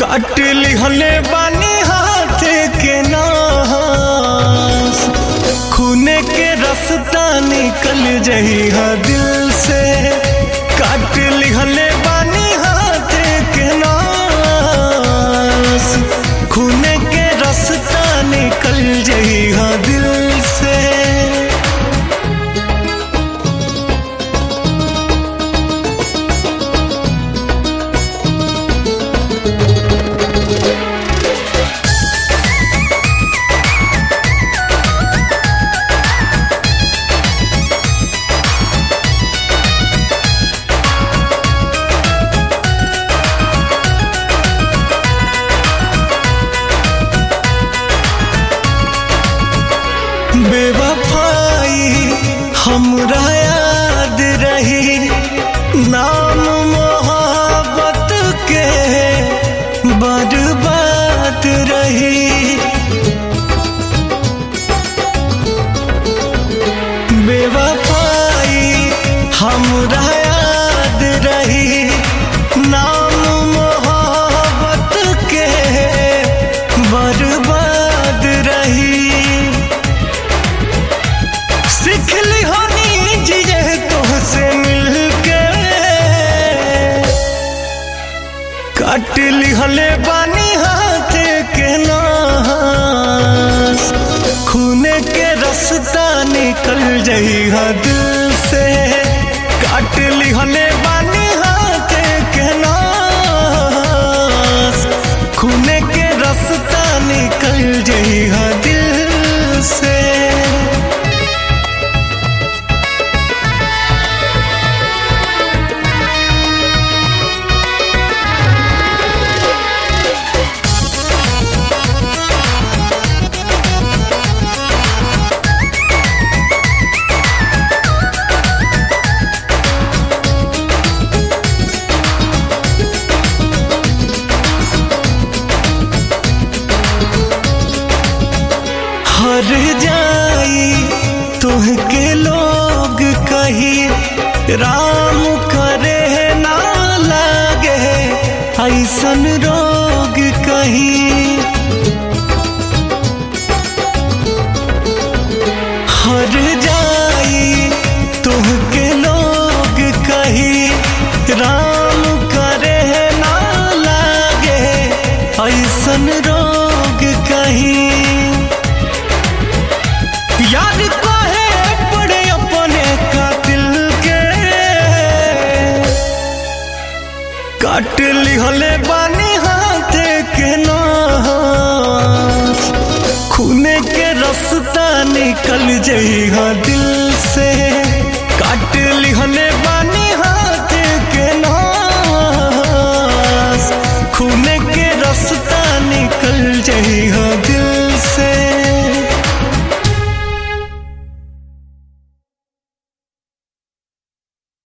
काट लिहले बानी हाथ के नास खूने के रास्ता निकल जही हा दिल से काट लिहले बानी हाथ के नास खूने के रास्ता निकल जही हा दिल से बेवफाई हमरा याद रही नाम मोहब्बत के बर्बाद रही बेवफाई हमरा याद रही नाम मोहब्बत के बर्बाद रही सिखली होनी जिये तुहसे मिलके काट लिहले बानी हाथ के नास खूने के रास्ता निकल जही हा दिल से काट लिहले बानी हाथ के नास खूने के रास्ता निकल जही हा दिल से हर जाई तुहके लोग कही राम करे ना लागे ऐसन रोग कही हर जाई तुहके लोग कही राम करे ना लागे ऐसन रोग कही याद काहे पड़े अपने कातिल के काट लिहले बानी हाथ के नास खूने के रास्ता निकल जही हा दिल से काट लिहले बानी हाथ के नास खूने के रास्ता